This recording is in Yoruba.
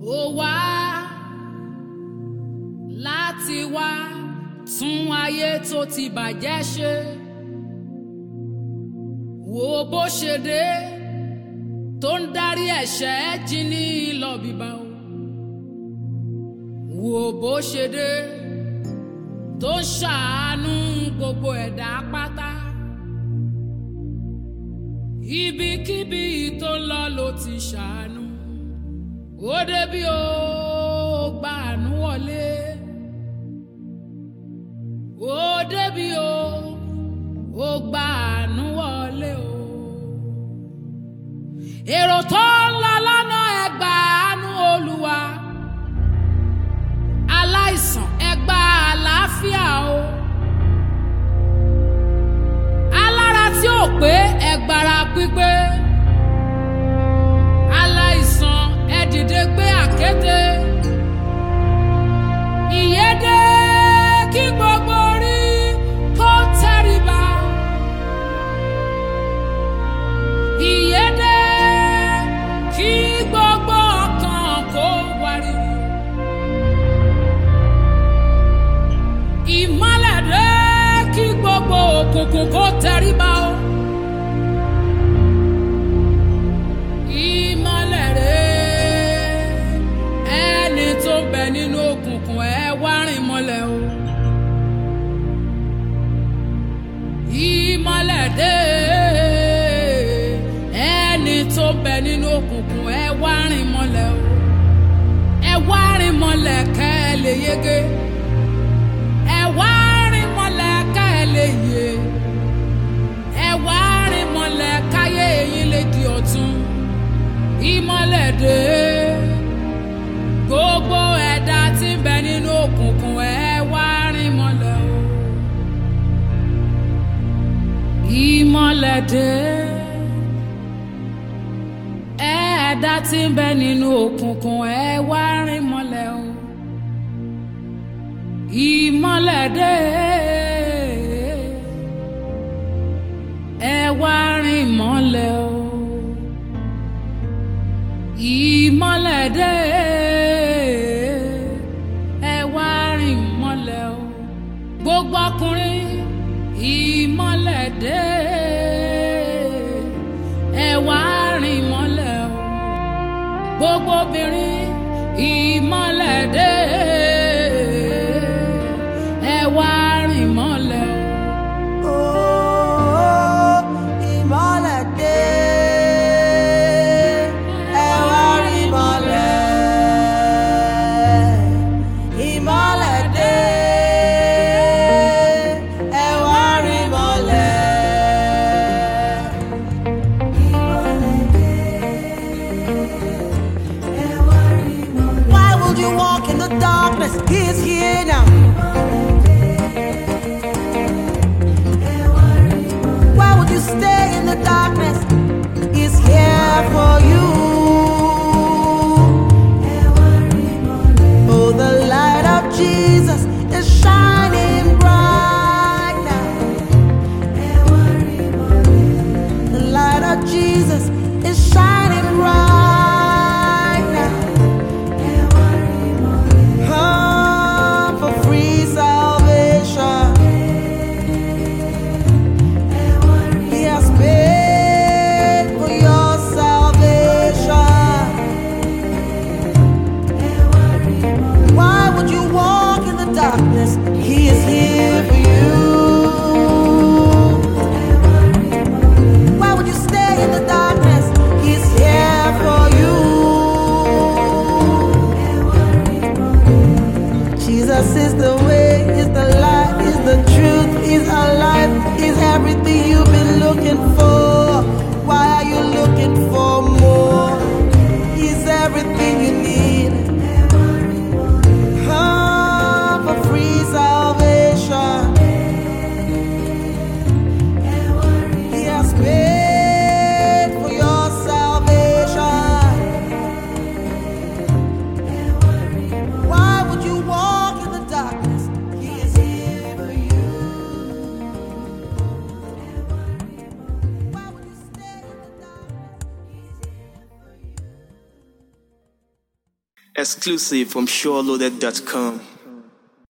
ó wá láti wá tún ayé tó ti bàjẹ́ ṣe wo bó ṣe dé tó ń darí ẹ̀ṣẹ̀ jí ní lọ bíbá o wo bó ṣe dé tó ń ṣàánú gbogbo ẹ̀dá pátá ibikíbi tó ń lọ ló ti ṣàánú ó débi ó gba àánú wọlé ó débi ó ó gba àánú wọlé o èrò tó ń lọ lọ́nà ẹgbà àánú olúwa aláìsàn ẹgbà àlàáfíà o alára tí ò pé ẹgbàrá pípé aláìsàn ẹ dìde gbé àkéte ìyédè kí gbogbo orí kó tẹríba ìyédè kí gbogbo ọkàn kó wárìrì ìmọ́lẹ̀ dé kí gbogbo òkùnkùn kó tẹríba o. ìmọ́lẹ̀ rẹ̀ ẹni tó ń bẹ nínú òkùnkùn ẹ wá rìn mọ́lẹ̀ o. ìmọ́lẹ̀ dé ẹni tó ń bẹ nínú òkùnkùn ẹ wá rìn mọ́lẹ̀ o. ẹ wá rìn mọ́lẹ̀ kẹ́ ẹ lè yege. ẹ wá rìn mọ́lẹ̀ kẹ́ ẹ lè yè. ẹ wá rìn mọ́lẹ̀ káyé yín lè di ọ̀tun ìmọ́lẹ̀ dé gbogbo ẹ̀dá tí ń bẹ nínú òkùnkùn ẹ wá rìn mọ́lẹ̀ o. ìmọ́lẹ̀ dé ẹ̀dá tí ń bẹ nínú òkùnkùn ẹ wá rìn mọ́lẹ̀ o. ìmọ́lẹ̀ dé ẹ wá rìn mọ́lẹ̀ o ìmọ́lẹ̀ dé ẹ wá rìn mọ́lẹ̀ o gbogbo ọkùnrin ìmọ́lẹ̀ dé ẹ wá rìn mọ́lẹ̀ o gbogbo obìnrin ìmọ́lẹ̀ dé ẹ wá rìn mọ́lẹ̀ o. Oh, ìmọ́lẹ̀ dé, ẹ wá rí ìmọ́lẹ̀. Ìmọ́lẹ̀ dé, ẹ wá rí ìmọ́lẹ̀. Ìmọ́lẹ̀ dé, ẹ wá rí ìmọ́lẹ̀. Why would you walk in the darkness? He is here now. Why would you stay in the darkness? He's here for you. Oh, the light of Jesus is shining bright now. The light of Jesus is shining bright now. Come for free salvation. He has paid for your salvation. Exclusive from SureLoaded.com.